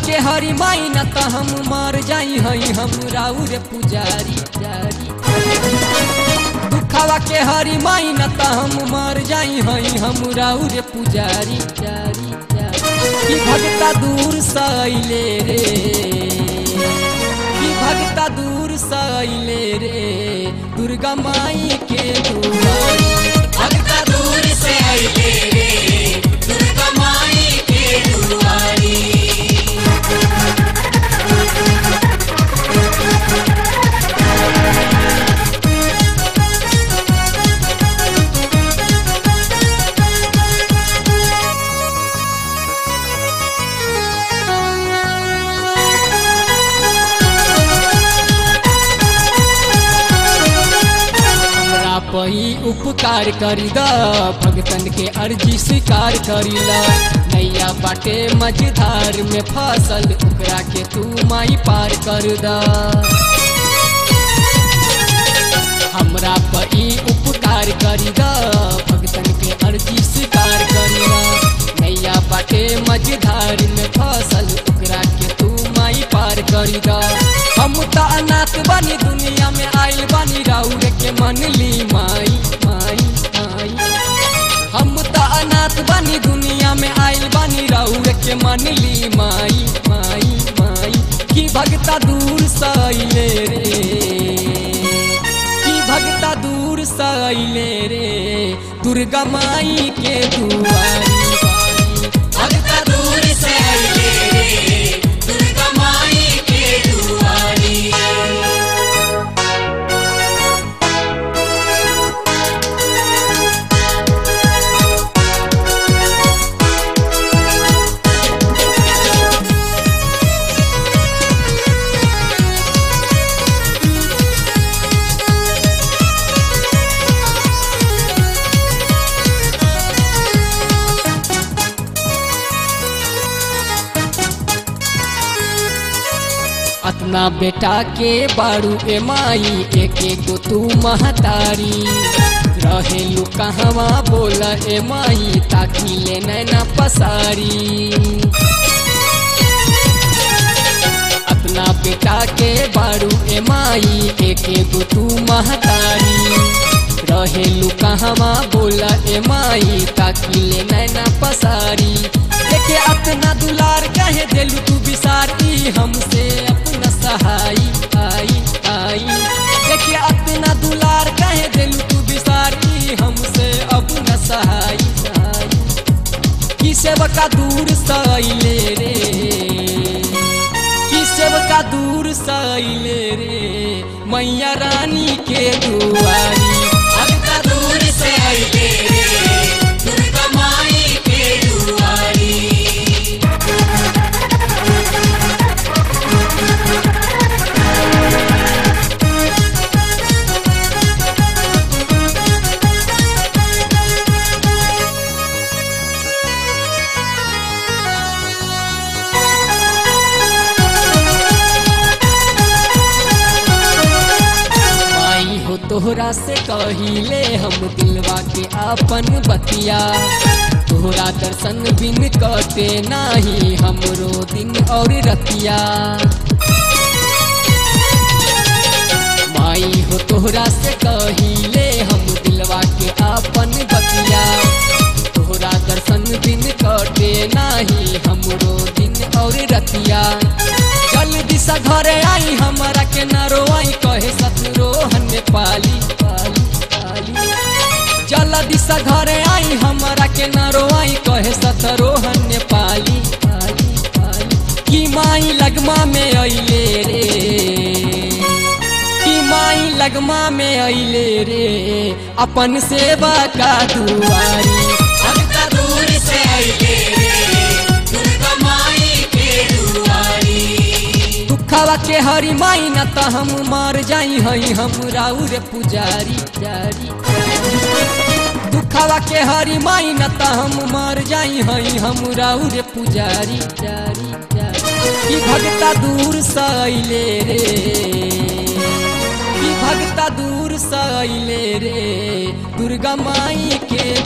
के हरी माई न त हम मर जाई हई हम राउर पुजारी जारी दुखवा के हरी माई न त हम मर जाई हई हम राउर पुजारी जारी जारी कि भगता दूर सैले रे कि भगता दूर सैले रे दुर्गा माई के दुआरी भगता दूर से आइले रे दुर्गा माई के दुआरी हमरा पही उपकार करी द भगतन के अर्जी स्वीकार करी ल नैया बाटे मझधार में फसल ओकरा के तू माई पार कर द हमरा पही उपकार करी द भगतन के अर्जी स्वीकार करी ल नैया बाटे मझधार में फसल ओकरा के तू माई पार करी द हम त अनाथ बनी दुनिया में आइल बनी राउर के मन ली माई माई माई हम त अनाथ बनी दुनिया में आइल बनी राउर के मन ली माई माई माई कि भगता दूर सैले रे कि भगता दूर सैले रे दुर्गा माई के दुआरी भगता दूर से आइले रे दुर्गा माई के दुआरी अपना बेटा के बारू ए माई एक एक गो तू महतारी रहेलू कहवा बोला ए माई ताकि ले नैना पसारी अपना बेटा के बारू ए माई एक एक गो तू महतारी रहेलू कहवा बोला ए माई ताकि ले नैना पसारी देखे अपना दुलार कहे देलू तू बिसारी हमसे अपना सहाई आई आई देखे अपना दुलार कहे देलू तू बिसारी हमसे अपना सहाई सहाई कि सेवका दूर सैले रे कि सेवका दूर सैले रे मैया रानी के दुआरी भगता दूर से आइले रे दुर्गा माई के दुआरी माई हो तोहरा से कहिले हम दिलवा के आपन बतिया तोहरा दर्शन बिन कटे नाही हमरो दिन और रतिया माई हो तोहरा से कहिले हम दिलवा के आपन बतिया तोहरा दर्शन बिन कटे नाही हमरो दिन और रतिया जल्दी सा घरे आई हमारा के न रोई कहे सतरोहन में पाली पाली पाली जल्दी सा घरे आई हमारा के न रोई कहे सतरोहन में पाली पाली पाली कि माई लगमा में अइले रे कि माई लगमा में अइले रे अपन सेवा का दुआरी भगता दूर से आइले रे दुर्गा माई के दुआरी दुखवा के हरी माई न त हम मर जाई हई हम राउर पुजारी जारी दुखवा के हरी माई न त हम मर जाई हई हम राउर पुजारी जारी जारी कि भगता दूर सैले रे कि भगता दूर सैले रे दुर्गा माई के